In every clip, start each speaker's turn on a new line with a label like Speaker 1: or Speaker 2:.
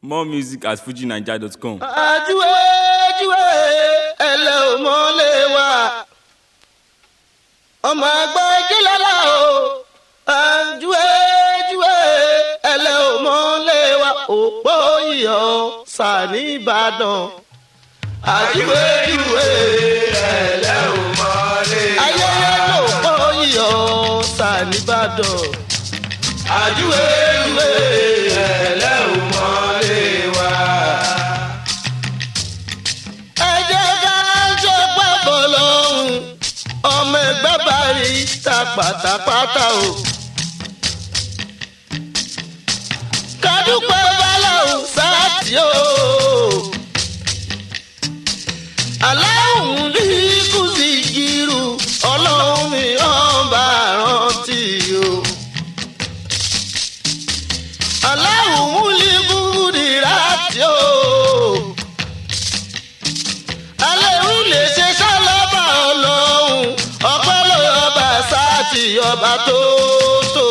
Speaker 1: more music at fujinaija.com.
Speaker 2: àjúwe júwe ẹlẹ́ ò mọ́lẹ̀ wá ọmọ ẹgbẹ́ jílọ́lá o àjúwe júwe ẹlẹ́ ò mọ́lẹ̀ wá òpó iyọ̀ sani ìbàdàn àjúwe júwe ẹlẹ́ ò mọ́lẹ̀ wá ayẹyẹ lòpó iyọ̀ sani ìbàdàn àjúwe júwe ẹlẹ́ ò mọ́lẹ̀ wá ẹ jẹ́ ká ṣe pàbọ̀ lọ́hùn ọmọ ẹgbẹ́ bá rí ta pátápátá o. kádùpẹ́ báláwù sáàtì o. aláwùn ní kùsì jírù ọlọ́run mi ọba rántí o. aláwùn ní kùsì rántí o alẹ́rú lè ṣe sálábà ọlọ́run ọpẹ́ ló yọba sáàtì ọba tó tó.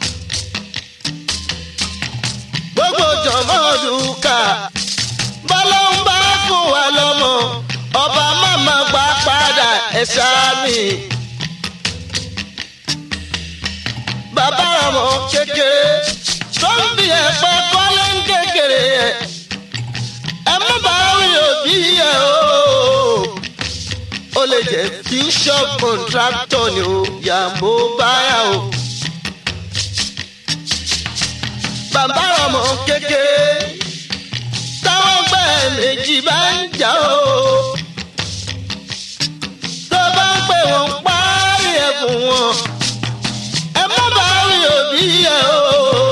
Speaker 2: gbogbo jọmọ dùkà bọ́lá ń bá fún wa lọ́mọ ọba màmá gbà padà ẹ̀ṣá mi. bàbá ọmọ kékeré tó ń fi ẹ̀pẹ́ kọ́lé ń kékeré ẹ̀ ẹ má bá rí òbí ẹ o. ó lè jẹ́ fusion contractor ni o yàgò báyà o. bàbá ọmọ kékeré táwọn gbẹ méjì bá ń jà o. tó bá ń pè wọ́n parí ẹ̀ fún wọn. ẹ má bá rí òbí ẹ o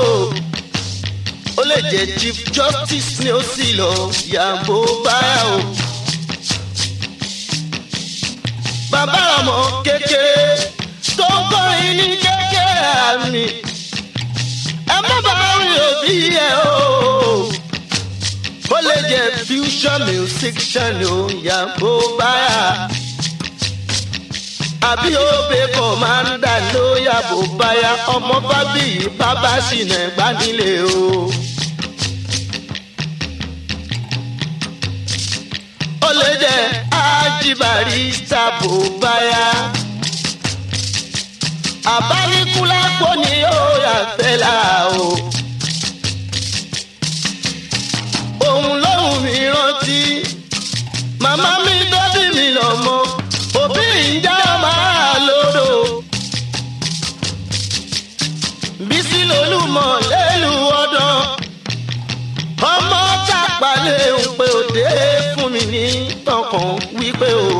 Speaker 2: ó lè jẹ chief justice ni ó sì lọ yàgò báyà o. bàbá ọmọ kékeré tó ń kọrin ní kékeré àmì ẹ má bá rí òbí ẹ o. ó lè jẹ fusion musician ni ó yàgò báyà. àbí òbí kan máa ń dà ló yàgò báyà ọmọ bábí bàbá sì nà gbánilé o. ó lè jẹ ájíbàrí sábò báyà. àbáníkúlápó ni ó yà fẹ́ là o. òun lóhùn mi rántí màmá mi dọ́bí mi lọ́mọ òbí ìjà máa lòdò. bísí lolúmọ̀ lẹ́lu ọdún ọmọ tàpálẹ̀ ń pé òde fún mi ní tọkàn wípé o.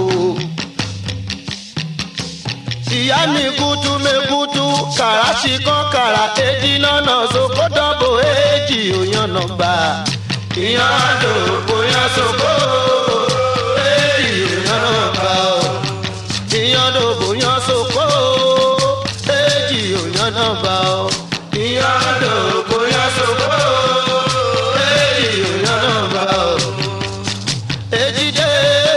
Speaker 2: ìyá mi kutu mekutu kàràṣì kan kàrà èjì nọ́nà soko dọ́bò èjì òyànnà gbà. ìyàn lò bóyá soko èjì òyànnà gbà o. ìyàn lò bóyá soko èjì òyànnà gbà o. ìyàn lò bóyá soko èjì òyànnà gbà o ejide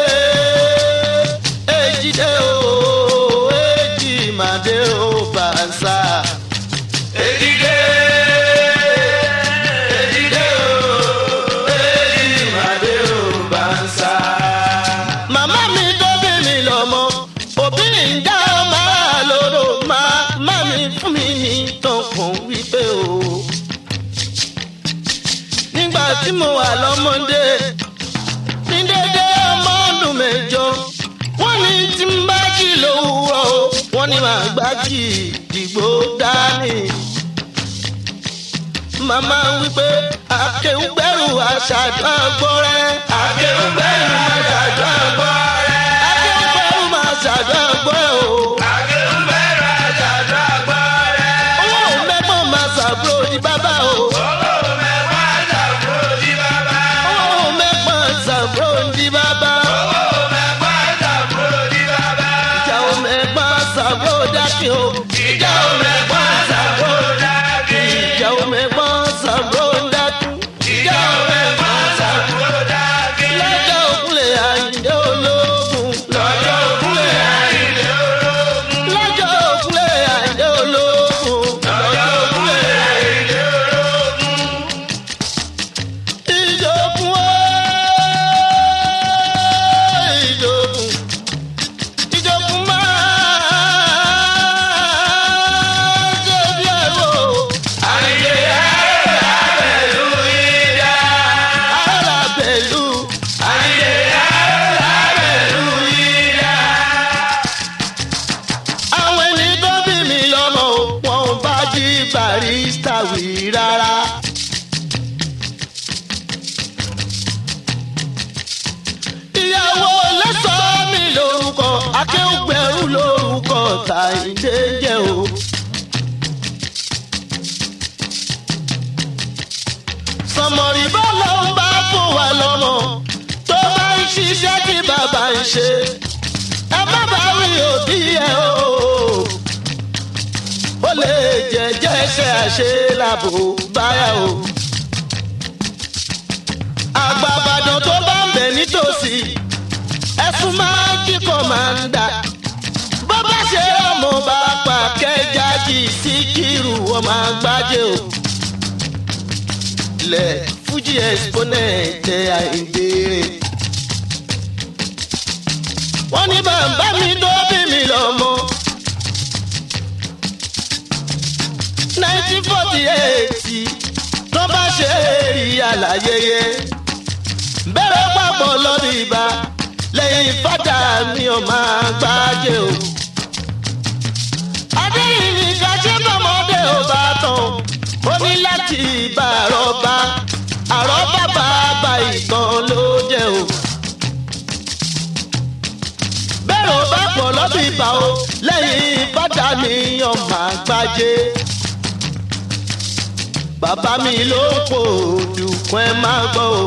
Speaker 2: ejide o eji made o bansa. ejide ejide o eji made o bansa. màmá mi tó bí mi lọ́mọ òbí ń dá máa lóró màmá mi fún mi ní tọkàn wípé o. nígbà tí mo wà lọ́mọdé ní dédé ọmọ ọdún mẹ́jọ wọ́n ní tí ń bá jì lówùúrọ̀ o wọ́n ní màá gbájì dìgbò dání. màmá wípé akéwùgbẹ́rù aṣáájú àgbọ̀rẹ́. akéwùgbẹ́rù aṣáájú àgbọ̀rẹ́. akéwùgbẹ́rù aṣáájú àgbọ̀rẹ́ o. akéwùgbẹ́rù aṣáájú àgbọ̀rẹ́. owó mẹ́gbọ́n máa ṣàbúrò ní bàbá o. owó mẹ́gbọ́n ṣàbúrò ní bàbá. owó mẹ́gbọ́n ṣàbúrò ní bàbá. owó mẹ́gbọ́n ṣàbúrò ní bàbá. ìjà ò mẹ́gbọ́n ṣàbúrò dákì o. ìjà ò mẹ́gbọ́n ṣàbúrò dákì. ìjà ò mẹ́gbọ́n ṣàbúrò dákì. ìjà ò mẹ́gbọ́n ṣàbúrò tàyíndé jẹ́ o. sọmọrì bá lọ ń bá fún wa lọ́mọ tó bá ń ṣiṣẹ́ tí bàbá ń ṣe ẹ má bá wí òbí ẹ o. ó lè jẹ́jẹ́ ṣe àṣe làbò báyà o. àgbàbàdàn tó bá ń bẹ̀ nítòsí ẹ̀sùn máa ń kíkọ́ máa ń dà. bó bá ṣe ọmọ bá pa kẹjájì sí kírù ọmọ àgbájé o. ilẹ̀ fújì exponent àìdèrè. wọ́n ní bàbá mi tó bí mi lọ́mọ. nineteen forty eight tó bá ṣe èrì àlàyéyé bẹ́rẹ̀ papọ̀ lọ́dún ibà lẹ́yìn fada mi ò máa gbájé o. adéyìnbí kájé bọ́mọdé ò bá tán ó ní láti bá àrọ́bá àrọ́bá bàbá ìtàn ló jẹ́ o. bẹ́rẹ̀ ò bá pọ̀ lọ́dún ibà o lẹ́yìn fada mi ò máa gbájé. bàbá mi ló ń pò dùkún ẹ máa gbọ́ o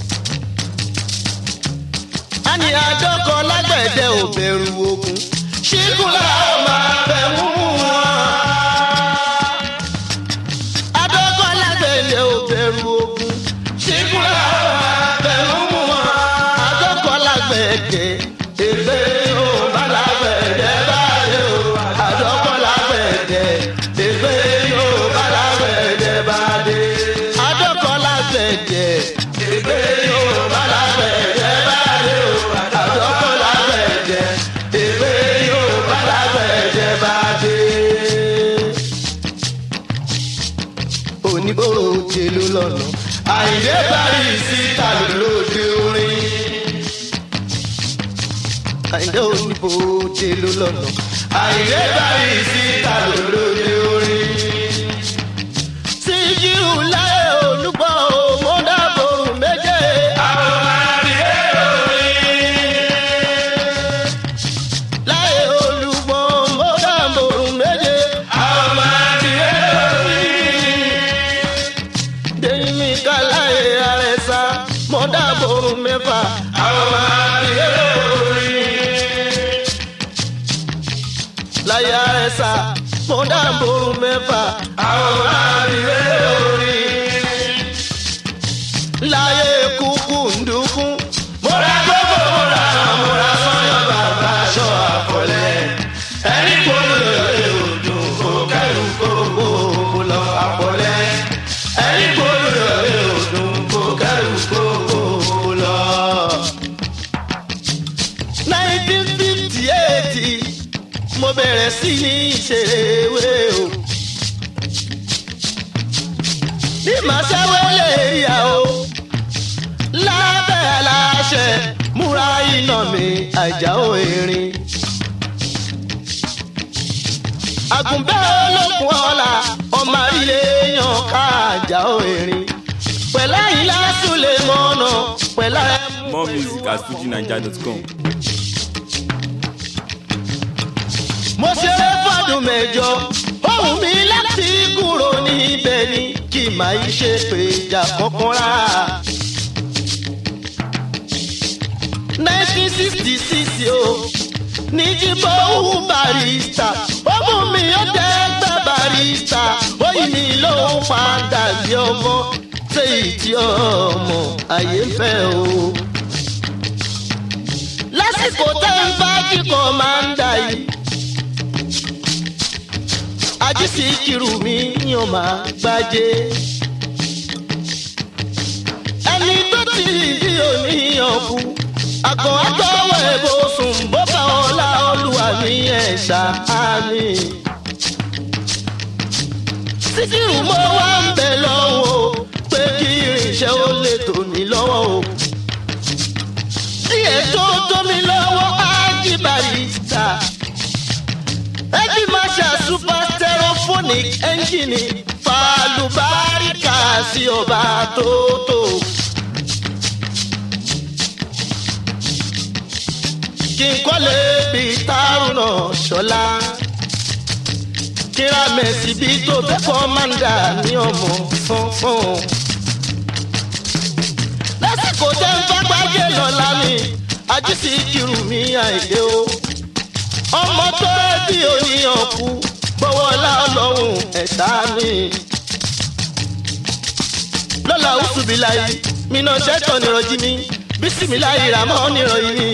Speaker 2: ani adọ́kọ lágbẹ̀dẹ ò bẹ̀rù ogun ṣíkúlà ó máa bẹ̀ mú wọn. adọ́kọ lágbẹ̀dẹ ò bẹ̀rù ogun ṣíkúlà ó máa bẹ̀ mú wọn. adọ́kọ lágbẹ̀dẹ ègbé ó bá lágbẹ̀dẹ báyé o. adọ́kọ lágbẹ̀dẹ ègbé ó bá lágbẹ̀dẹ báyé. adọ́kọ lágbẹ̀dẹ ègbé ó bá lágbẹ̀dẹ báyé o àdọ́kọ̀ lágbẹ̀dẹ èwe yóò bá lágbẹ̀dẹ bá dé. oníbòrò jèlú lọ́nà àìdé parí síta lóde orin. àìdé oníbòrò jèlú lọ́nà àìdé parí síta lóde orin. síjú láyé olúgbọ́ òmùdàbòrò méje. àwọn máa bí láyé olùgbọ́ mọ́dàmọ́rùn méje. àwọn máa di ẹ̀rí. dèmí ká láyé àrẹ̀sà mọ́dàmọ́rùn mẹ́fà. àwọn máa di ẹ̀rí. láyé àrẹ̀sà mọ́dàmọ́rùn mẹ́fà. àwọn máa di ẹ̀rí. láyé kúkú ndúkú. mọ́ra gbogbo mọ́ra mọ́ra sọ́yọ́ bàbá aṣọ àfọlẹ́. ẹni kúrò lórí odò kò kẹrù gbogbo lọ àfọlẹ́. ẹni kúrò lórí odò kò kẹrù gbogbo lọ. nineteen fifty eight mo bẹ̀rẹ̀ sí ní ìṣeré o. bí màá ṣẹ́wé lè yà o lábẹ́ aláṣẹ múra iná mi àjàó erin. àgùnbẹ́ olókùn ọ̀la ọmọ ilé yan ká àjàó erin. pẹ̀lá ìlà súlẹ̀ mọ́nà pẹ̀lá ẹ̀mú
Speaker 1: More music at fujinaija.com.
Speaker 2: mo ṣeré fọdún mẹ́jọ ohun mi láti kúrò níbẹ̀ ni kì máa ń ṣe péjà kankan rárá. nineteen sixty six o ní jíbọ̀ òun barista ó mú mi ó jẹ́ gbẹ́ barista ó yí mi lóun padà bí ọmọ ṣé ìtì ọmọ ayé fẹ́ o. lásìkò tẹ́ ń bá kíkọ́ máa ń dà yìí ajísí kiri mi yàn máa gbájé. ẹni tó ti di oníyàn kú àgọ́ àtọwọ́ ẹ̀bùn sùn bó bá ọlá olúwa mi ẹ̀ ṣáámi. síkírù mo wá ń bẹ lọ́wọ́ pé kí irinṣẹ́ ó lè tò mí lọ́wọ́ o. díẹ̀ tó tó mi lọ́wọ́ á jí barista ẹbí máa ṣe super stereophonic engine falubárìkà sí ọba tótó. kí n kọ́ lè bí tárùnà ṣọlá. kíra mẹ́sì bí tó fẹ́ kọ́ máa ń dà ní ọmọ fọ́nfọ́n. lásìkò tẹ́ ń fagbájẹ́ lọ́la mi ajísí kiri mi àìdè o. ọmọ tó bí oníyàn kú gbọ́wọ́lá ọlọ́run ẹ̀dá mi. lọ́la ọ̀ṣùbìláyì mi náà ṣẹ́tọ̀ nírọ̀jí mi bísímìláyì ràmọ́ nírọ̀yìn mi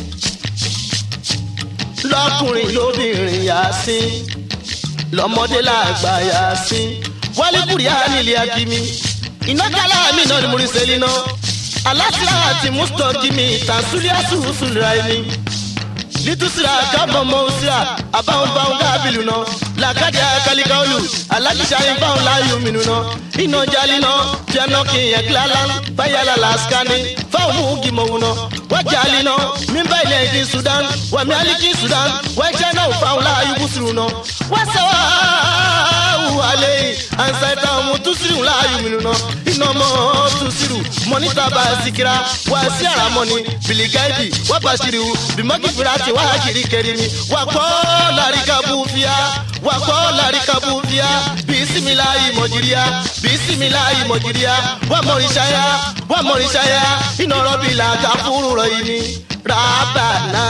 Speaker 2: lọkùnrin lóbìnrin yá sí lọmọdé làgbà yá sí wálébùrì ànilẹ akimi iná kálá mi náà ni mo rí sẹ́lí náà alásìlá àti mustaqimi tàṣúlẹ̀ àtúnṣúlẹ̀ ẹni litusira kábọ̀mọ́ òsira àbáwọn báwọn kábìlì náà làkàdé àkàlíkàólù alájíṣà ìbáwọn láàyò mìíràn náà iná jalè náà piano kìnyẹn kílálá fáyàlà làásìkàní fáwọn mú gìmọ̀wò náà wájàlè náà mímbà ilẹ̀ èdè sudan wàmí aliki sudan wájà náà fáwọn láàyò kùsùrù náà wàsàwà wàlẹ̀ ansaita ọmọ tusiru láàyò mìíràn náà iná mọ́ tusiru mọ́nítà bá sikira wà sí àràmọ́ni bìlìgáìdì wàbàṣírù bìmọ́kìfìrà ti wá kiri kẹrìmí wà kọ́ làríkàbù fìyà wà kọ́ làríkàbù fìyà bisimilayi mọ̀jìríà bisimilayi mọ̀jìríà wà mọ̀rìṣáyà wà mọ̀rìṣáyà iná rọ́bì làkà fúru rọ̀ yìí ni rábànà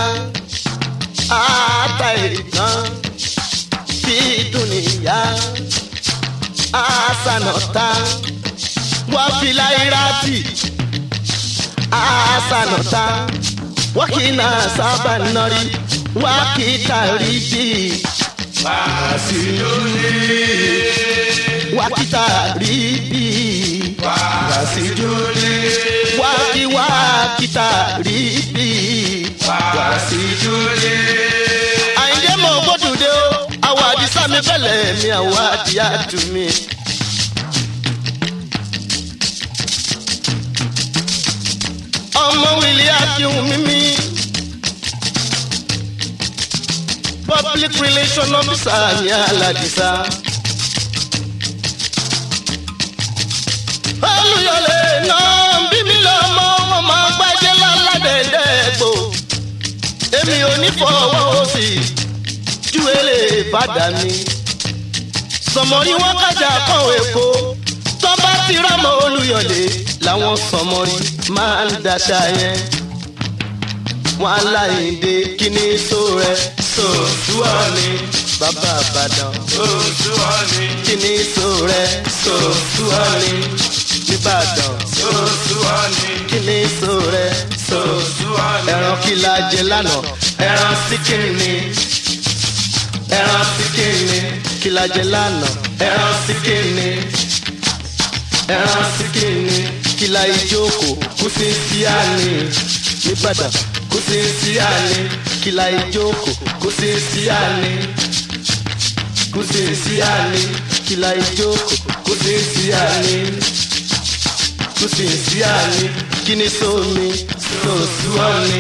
Speaker 2: àtàìrìnà bídùnìyà àsànàtà wà fìlàyìrátì àsànàtà wakina saba nọri wakita ribi
Speaker 3: Wàsíjúlé.
Speaker 2: wakita ribi
Speaker 3: Wàsíjúlé.
Speaker 2: waki wakita ribi
Speaker 3: Wàsíjúlé.
Speaker 2: àyìndé mọ gbódùdé o àwọn àdìsá mi bẹ̀lẹ̀ mi àwọn àdìyà tù mí. ọmọ wìlì akíhun mímí. public relation officer ní aládìsá. olùyọlé náà bí mi lọ́mọ wọn máa gbájẹ́ láládẹ́ẹ̀dẹ́gbò. èmi ò ní fọwọ́ òsì ju èlé ìbàdàn mi. sọmọrí wọn kájà kan èkó tó bá ti rámọ olùyọlé làwọn sọmọrí máa ń daṣà yẹn. wọn aláìndé kíní só rẹ
Speaker 3: Sòsúọ̀ ni.
Speaker 2: bàbá àbàdàn
Speaker 3: Sòsúọ̀ ni.
Speaker 2: kíní só rẹ
Speaker 3: Sòsúọ̀ ni.
Speaker 2: nìbàdàn
Speaker 3: Sòsúọ̀ ni.
Speaker 2: kíní só rẹ
Speaker 3: Sòsúọ̀ ni.
Speaker 2: ẹran kí la jẹ lánàá
Speaker 3: Ẹran síkìrì ni. Ẹran síkìrì ni.
Speaker 2: kí la jẹ lánàá
Speaker 3: Ẹran síkìrì ni.
Speaker 2: ẹran síkìnì kí la ìjókòó kú sí síáni nìbàdàn kú sí síáni kí la ìjókòó kú sí síáni kú sí síáni kí la ìjókòó kú sí síáni kú sí síáni kí ni sómi sòsúọ́ni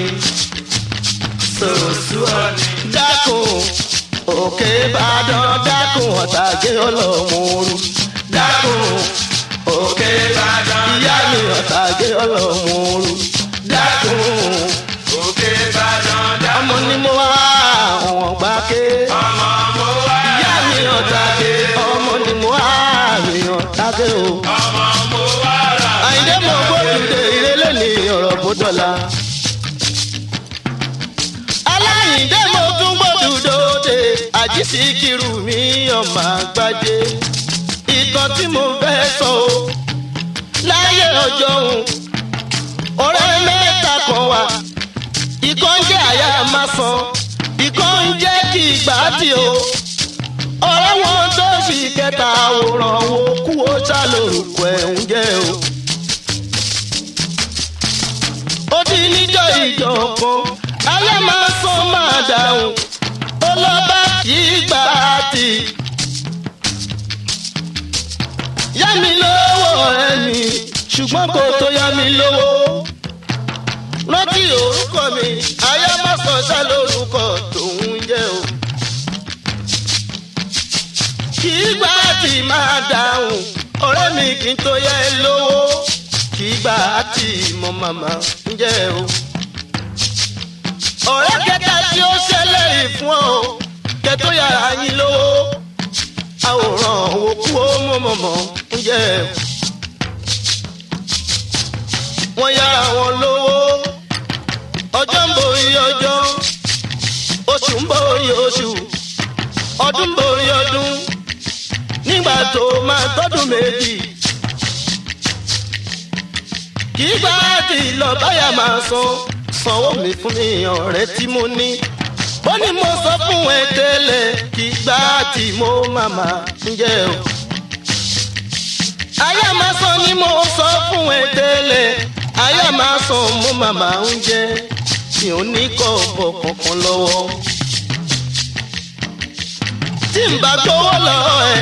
Speaker 2: sòsúọ́ni dákun òkè ìbàdàn dákun ọ̀tàgé ọlọ́mọ̀ọ́rù dákun
Speaker 3: Òkè Ìbàdàn.
Speaker 2: ìyá mi ọ̀tàgé ọlọ́mọ̀ọ́rù dákun
Speaker 3: Òkè Ìbàdàn.
Speaker 2: ọmọ ni mo wá àwọn gbáké
Speaker 3: Ọmọ mo wá.
Speaker 2: ìyá mi ọ̀tàgé ọmọ ni mo wá mi ọ̀tàgé o.
Speaker 3: Ọmọ mo wá rà.
Speaker 2: àyìndé mo gbódùdé ìrẹ́lẹ̀ ní ọ̀rọ̀ bó dọ̀la. aláyìndé mo tún gbódùdóde àjíṣí kiri mi ọmọ àgbájé ìtàn tí mo fẹ́ sọ o láyé ọjọ́ òun ọ̀rẹ́ mẹ́ta kan wà ìkan jẹ́ àyà máa san ìkan ń jẹ́ kí ìgbà tí o ọ̀rẹ́ wọn tó sì kẹta àwòrán wo kú ó sá lórúkọ ẹ̀ ń jẹ́ o. ó ti níjọ́ ìjọ kan ayé máa sọ máa dáhùn ó lọ bá kí gbà á tì. yá mi lówó ẹni ṣùgbọ́n kò tó yá mi lówó. rántí orúkọ mi ayé máa sọ sá lórúkọ tòun jẹ́ o. kí gbà á tì máa dáhùn ọ̀rẹ́ mi kì í tó yá ẹ lówó kì í gbà á tì mọ màmá ń jẹ́ o ọ̀rẹ́ kẹta tí ó ṣẹlẹ̀ yìí fún ọ kẹtó yàrá yín lówó àwòrán òkú ó mọ̀mọ̀mọ̀ ń jẹ́ wọ́n yára wọn lówó ọjọ́ ń borí ọjọ́ oṣù ń borí oṣù ọdún ń borí ọdún nígbà tó máa tọ́dún méjì kì í gbá tí lọ báyà máa san sanwó mi fún mi ọ̀rẹ́ tí mo ní ó ní mo sọ fún ẹ tẹ́lẹ̀ kì í gbá tí mo màmá ń jẹ́ o àyà máa san ni mo sọ fún ẹ tẹ́lẹ̀ àyà máa san mo màmá ń jẹ́ mi ò ní kọ́ ọ̀bọ̀ kankan lọ́wọ́ tí n bá gbowó lọ́wọ́ ẹ.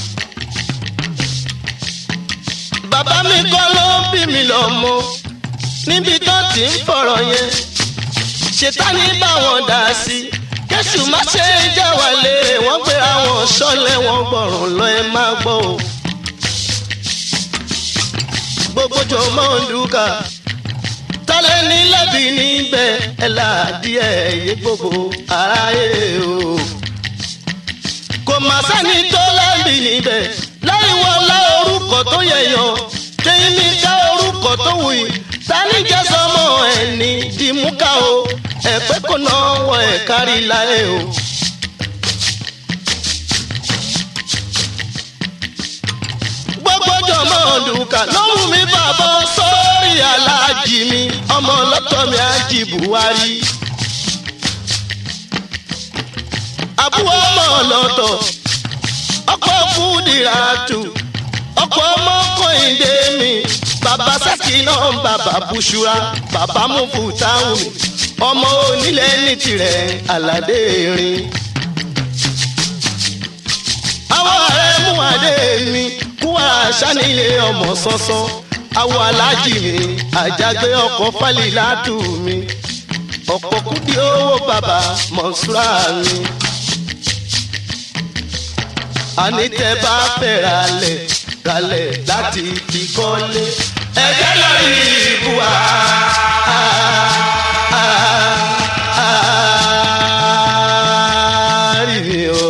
Speaker 2: bàbá mi kọ́ ló bí mi lọ́mọ níbi tó ti ń fọ̀rọ̀ yẹn ṣètánì bá wọn dà sí kẹ́sù má ṣe é já wa lérè wọ́n gbé àwọn ṣọ́lẹ̀ wọn gbọ̀rùn lọ ẹ má gbọ́ o. gbogbo jọ mọ́ ń dúkà tọ́lẹ̀ ní lẹ́bi níbẹ̀ ẹ̀ láàdí ẹ̀ yé gbogbo aráyé o. kò má sẹ́ni tó lẹ́bi níbẹ̀ láì wọlé orúkọ tó yẹyàn kéyìn ní ká orúkọ tó wù yìí tani jẹ́ sọmọ ẹni dìmúkà o ẹ̀pẹ́ kò náà wọ ẹ̀ kárí láyé o. gbogbo jọmọ dùkà lóhùn mi bàbá sórí aláàjì mi ọmọ ọlọ́tọ̀ mi àjì buhari. àbúrò ọmọ ọlọ́tọ̀ ọkọ̀ fúdìràtù ọkọ̀ ọmọ kọ́hìndé mi bàbá sẹ́kì náà bàbá bùṣúra bàbá mufutahun mi ọmọ onílẹ̀ ní tirẹ̀ aládé rin. àwọn ààrẹ mú adé mi kú àṣà nílé ọmọ sánsan àwọn aláàjì mi àjàgbé ọkọ̀ fálilátù mi ọ̀pọ̀ kúdí owó bàbá mọ̀ṣúra mi àní tẹ bá fẹ́ ralẹ̀ ralẹ̀ láti fi kọ́lé. ẹ̀jẹ̀ lórí ìbúwa. rí mi o.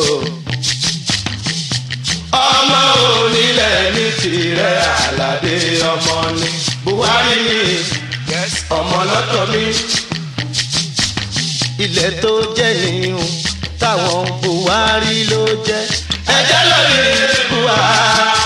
Speaker 2: ọmọ onílẹ̀ ní tirẹ̀ àlàdé ọmọ ni buhari ni ọmọ lọ́tọ̀ mi. ilẹ̀ tó jẹ́ nìyẹn táwọn buhari ló jẹ́ ẹ̀jẹ̀ lórí ìbúwa.